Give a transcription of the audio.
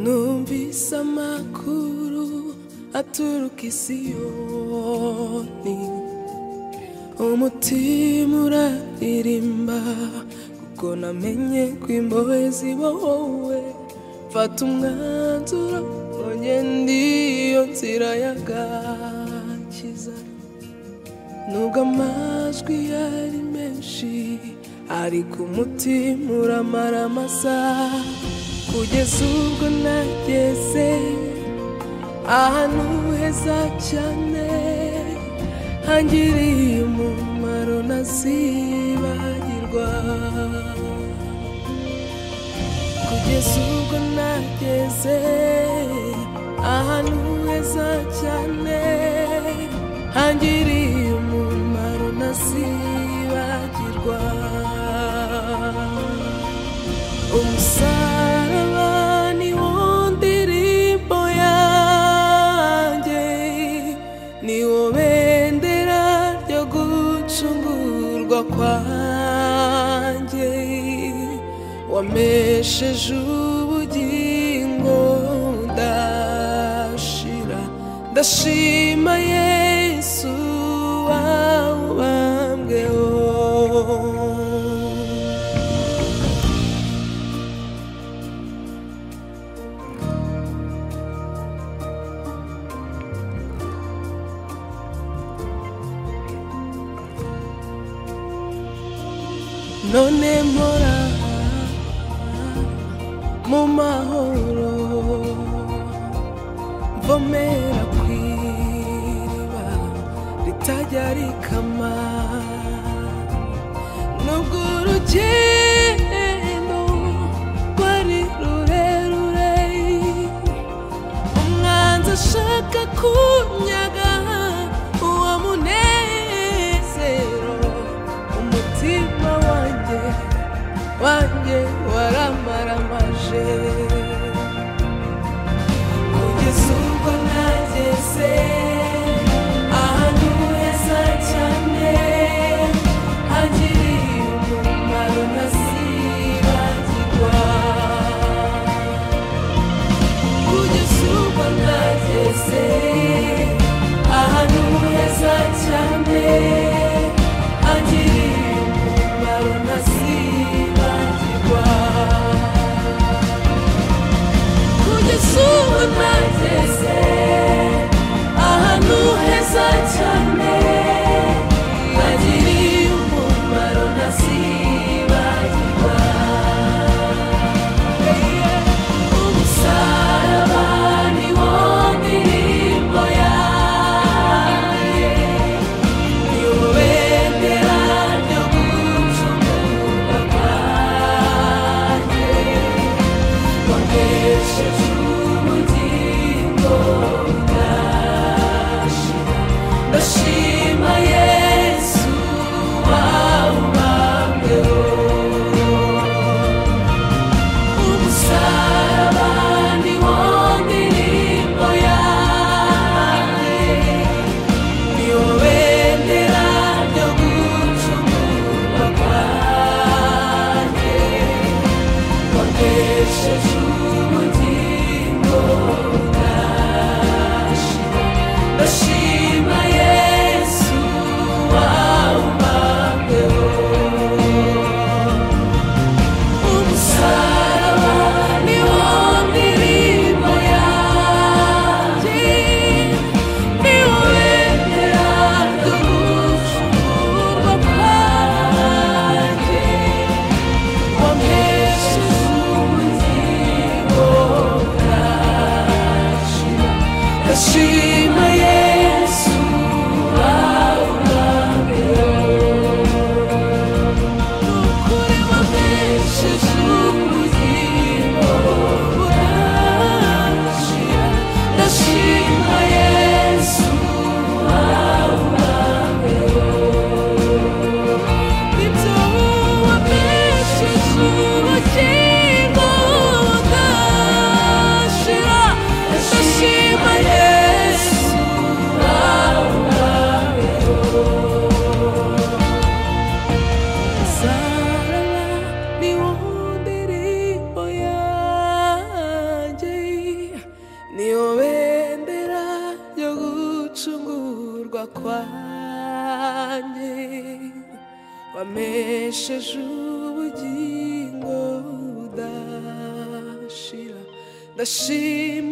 numvise amakuru aturuka i siyoni umutima uraririmba kuko namenye ko imbohe zibohowe mfata umwanzuro ongenda iyo nzira y'agakiza nubwo amajwi yari menshi ariko umutima uramara amasaha kugeza ubwo nageze ahantu heza cyane hangiriye umumaro ntazibagirwa kugeza ubwo nageze ahantu heza cyane hangiriye umumaro ntazibagirwa umusaraba ni wo ndirimbo yanjye ni wo bendera ryo gucungurwa kwanjye wamesheje ubugingo ndashira ndashima yesu wawubambweho none mpora mu mahoro mvomera ku iriba ritajya rikama nubwo urugendo rwari rurerure umwanzi ashaka kunyaga uwo munezero umutima wanjye wanjye waramaramaje kugeza ubwo nageze ahantu heza cyane hagiriye umumaro ntazibagirwa kugeza ubwo nageze ahantu heza cyane hagiriye umumaro ntazibagirwa kugeza ubwo nageze ahantu heza cyane hagiriye umumaro ntazibagirwa umusaraba ni wo ndirimbo yanjye ni wo bendera ryo gucungurwa kwanjye wakoresheje ubugingo bwashira ndashima yesu wawubambeho umusaraba ni wo ndirimbo yanjye ni wo bendera ryo gucungurwa kwanjye wakoresheje ubugingo bwashira ndashima yesu wawubambeho umusaraba ni wo ndirimbo yanjye ni wo bendera ryo gucungurwa kwanjye wampesheje ubugingo wamesheje ubugingo budashira ndashima